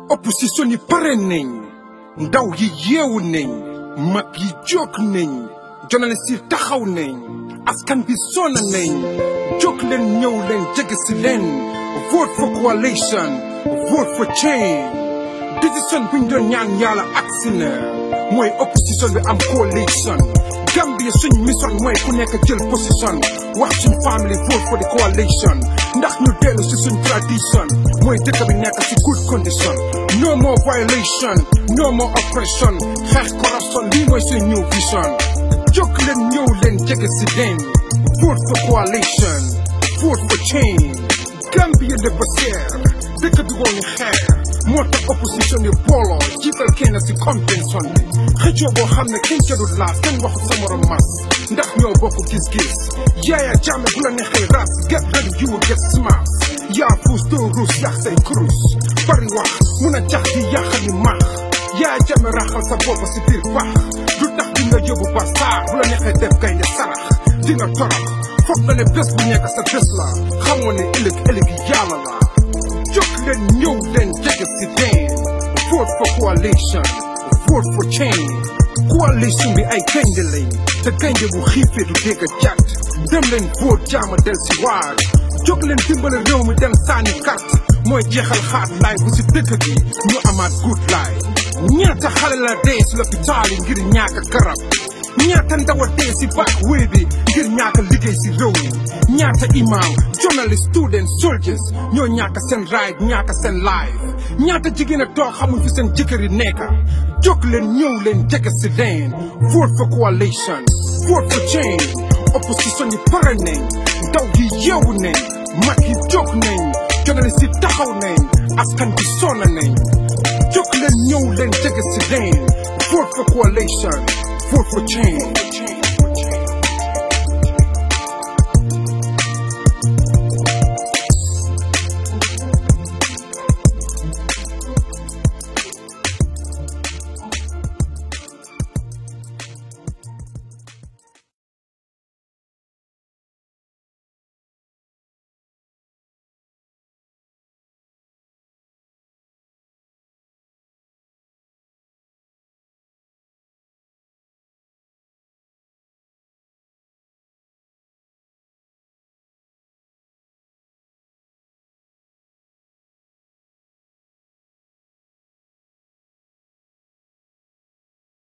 opposition yi pare nañ ndaw yi yeewu nañ mag yi jóg nañ journaliste yi taxaw nañ askan bi sonna nañ jóg leen ñëw leen jege si leen vote for coalition vote for change décision buñ doon ñaan yàlla agsi na mooy opposition bi am coalition Gambia suñ mission mooy ku nekk jël position wax suñ family vote for the coalition ndax ñu dellu si suñ tradition mooy dëkk bi nekk si good condition no more violation no more oppression xeex corruption lii mooy suñ new vision jóg leen ñëw leen jege si leen vote for coalition vote for change Gambia dafa seer dëkk bi woo ñu xeer moo tax opposition yi booloo jiital kenn si convention bi xëccoo boo xam ne kenn jëlul laas kenn waxu sa morom mas ndax ñoo bokk gis-gis yaaya jaame bu la neexee ras get ready you will get smart yaa fuus doo ruus yàq say kurus bari wax mun a jax di yàq ni maax yaaya jaame raxal sa bopp si biir baax du tax di nga yóbbu ba saar bu la neexee def gaynde sarax di nga torox foog nga ne bés bu nekk sa bés la xamoo ne ëllëg ëllëg yàlla la jóg leen ñëw leen jege si deen vote for coalition vote for change coalition bi ay gaynde lañ te gaynde bu xiifee du dégg jàtt dem leen vote jaama del si waar jóg leen dimbale réew mi dem sànni carte mooy jeexal xaat laay bu si dëkk gi ñu amaat good life ñaata xale la dee si l'hôpital yi ngir ñaaka garab ñaata ndaw a dee si back wéy bi ngir ñaaka liggéey si réew mi ñaata imam journalist student soldiers ñoo ñaaka seen right ñaaka seen life ñaata jigéen a toog xamuñ fi seen jëkkër yi nekka jóg leen ñëw leen jege si leen vote for coalition vote for change opposition yi pare nañ ndaw yi yeewu nañ mag yi jóg nañ journalist yi taxaw nañ askan bi sonna nañ jóg leen ñëw leen jege si leen vote for coalition vote for change